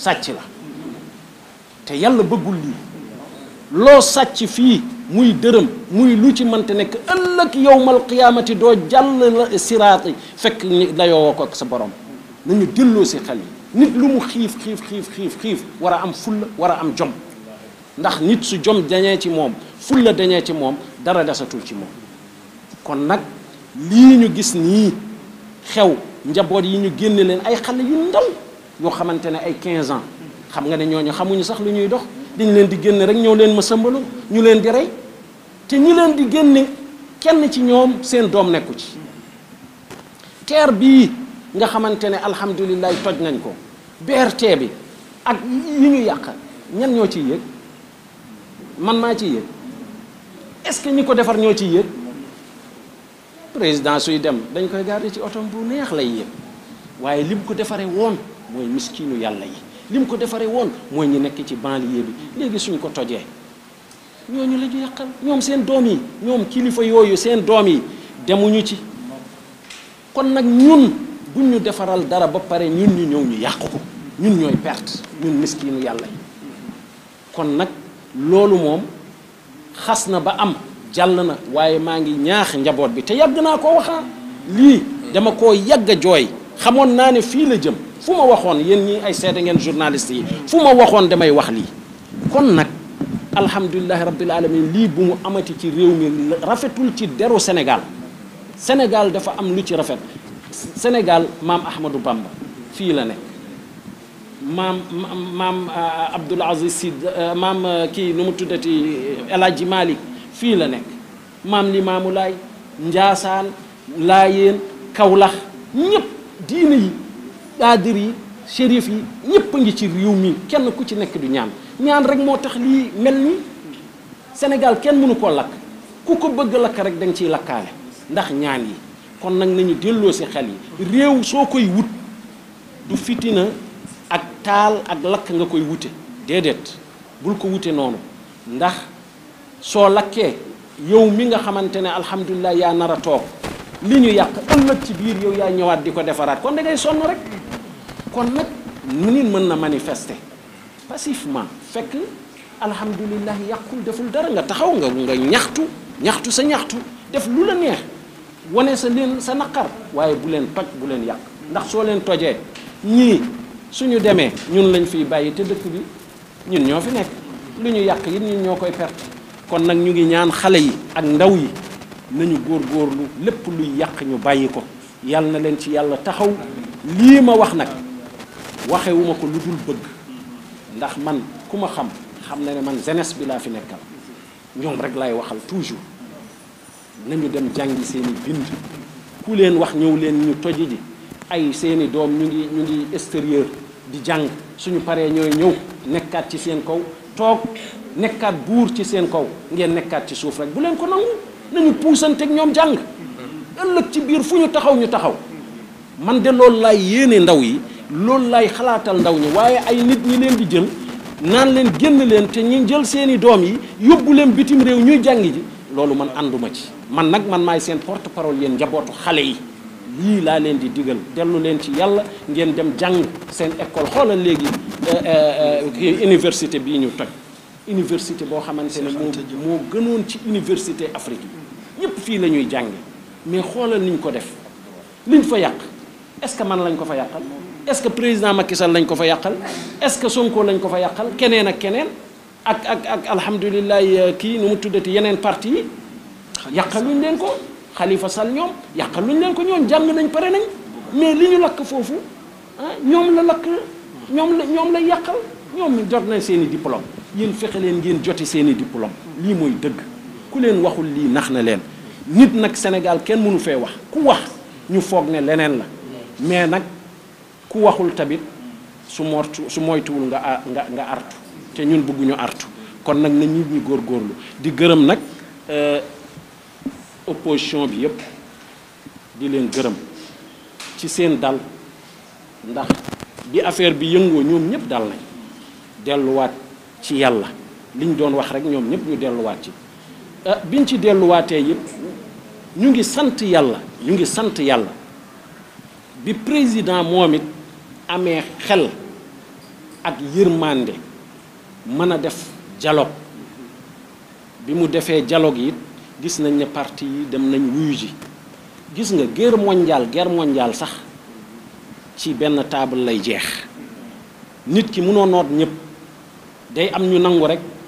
sàcc la te yàlla bëggul lii loo sàcc fii muy dërëm muy lu ci mënte nekk ëllëg yowmal qiyaamati doo jàll la siraati fekk dayoo ko ak sa borom nañu delloo si xel yi nit lu mu xiif xiif xiif xiif xiif war a am fulla war a am jom ndax nit su jom dañee ci moom fulla dañee ci moom dara desatul ci moom kon nag lii ñu gis nii xew njaboot yi ñu génne leen ay xale yu ndaw yoo xamante ne ay 15 ans xam nga ne ñooñu xamuñu sax lu ñuy dox dañ leen di génne rek ñëw leen ma sëmbalu ñu leen di rey te ñi leen di génne kenn ci ñoom seen doom nekku ci teer bii nga xamante ne alhamdulilah toj nañ ko BRT bi ak yi ñu yàq ñan ñoo ciy yëg man maa ciy yëg est-ce que ñi ko defar ñoo ciy yëg président suy dem dañ koy garder ci otom bu neex lay yëg waaye lim ko defaree woon mooy miskinu yàlla yi lim ko defaree woon mooy ñi nekk ci banlieue bi léegi suñ ko tojee ñooñu la ñu yàqal ñoom seen doom yi ñoom kilifa yooyu seen doom yi demuñu ci kon nag ñun buñ ñu defaral dara ba pare ñun ñu ñëw ñu yàq ko ñun ñooy perte ñun miskinu yàlla yi kon nag loolu moom xas na ba am jàll na waaye maa ngi ñaax njaboot bi te yàgg naa koo waxaa lii dama koo yàgg a jooy xamoon naa ne fii la jëm fu ma waxoon yéen ñi ay seede ngeen journaliste yi fu ma waxoon damay wax lii kon nag alhamdulilahi rabbil alamin lii bu mu amati ci réew mi rafetul ci deru Sénégal Sénégal dafa am lu ci rafet Sénégal maam Ahmadou Bamba fii la nekk maam maam Abdoul Aziz Sy maam kii nu mu tuddati El Hadji Malick fii la nekk maam Limaamu Laay Njaasaan Laayeen Kawlax ñëpp diine yi daadir yi shérif yi ñëpp a ngi ci réew mi kenn ku ci nekk du ñaan ñaan rek moo tax lii mel ni Sénégal kenn mënu koo lakk ku ko bëgg lakk rek da nga ciy lakkaale ndax ñaan yi kon nag nañu delloo si xel yi réew soo koy wut du fitina ak taal ak lakk nga koy wute déedéet bul ko wute noonu ndax soo lakkee yow mi nga xamante ne alhamdulilah yaa nar a toog li ñu yàq ëllëg ci biir yow yaa ñëwaat di ko defaraat kon da ngay sonn rek kon nag nit mën na manifester passivement fekk alhamdulilah yàqul deful dara nga taxaw nga nga ñaxtu ñaxtu sa ñaxtu def lu la neex wane sa leen sa naqar waaye bu leen toj bu leen yàq ndax soo leen tojee ñii suñu demee ñun lañ fiy bàyyi te dëkk bi ñun ñoo fi nekk lu ñu yàq it ñun ñoo koy perte kon nag ñu ngi ñaan xale yi ak ndaw yi nañu góorgóorlu lépp luy yàq ñu bàyyi ko yàlla na leen ci yàlla taxaw lii ma wax nag waxewuma ko lu dul bëgg ndax man ku ma xam xam na ne man jeunesse bi laa fi nekkal ñoom rek lay waxal toujours nañu dem jàngi seeni bind ku leen wax ñëw leen ñu toji ji ay seeni doom ñu ngi ñu ngi extérieur di jàng suñu paree ñooy ñëw nekkaat ci seen kaw toog nekkaat buur ci seen kaw ngeen nekkaat ci suuf rek bu leen ko nangu nañu puusanteeg ñoom jàng ëllëg ci biir fu ñu taxaw ñu taxaw man de loolu laay yéene ndaw yi loolu laay xalaatal ndaw ñi waaye ay nit ñi leen di jël naan leen génn leen te ñi jël seeni doom yi yóbbu leen bitim réew ñuy jàngi ji loolu man ànduma ci man nag man maay seen porte parole yéen njabootu xale yi lii laa leen di digal dellu leen ci yàlla ngeen dem jàng seen école xoolal léegi université bii ñu toj université boo xamante ne moo moo gënoon ci université Afrique yi ñëpp fii la ñuy jànge mais xoolal niñ ko def liñ fa yàq est-ce que man lañ ko fa yàqal est-ce que président Macky Sall lañ ko fa yàqal est-ce que Sonko lañ ko fa yàqal keneen ak keneen ak ak ak alhamdulilah kii nu mu tuddati yeneen parti yi yàqaluñ leen ko Khalifa Sall ñoom yàqaluñ leen ko ñoom jàng nañ pare nañ mais li ñu lakk foofu ah ñoom la lakk ñoom la ñoom la yàqal ñoom jot nañ seen i diplôme yéen fexe leen ngeen joti seen i diplôme lii mooy dëgg ku leen waxul lii nax na leen nit nag Sénégal kenn mënu fee wax ku wax ñu foog ne leneen la mais nag ku waxul tamit su mortu su moytuwul nga nga nga artu te ñun bëgguñu artu kon nag na nit ñi góorgóorlu di gërëm nag opposition bi yépp di leen gërëm ci seen dal ndax bi affaire bi yëngoo ñoom ñëpp dal nañ delluwaat ci yàlla liñ doon wax rek ñoom ñëpp ñu delluwaat ci biñ ci delluwaatee yëpp ñu ngi sant yàlla ñu ngi sant yàlla bi président moom it amee xel ak yërmande mën a def dialogue bi mu defee dialogue yi gis nañ ne parti yi dem nañ wuyu ji gis nga guerre mondiale guerre mondiale sax ci benn table lay jeex nit ki mënoo noot ñëpp day am ñu nangu rek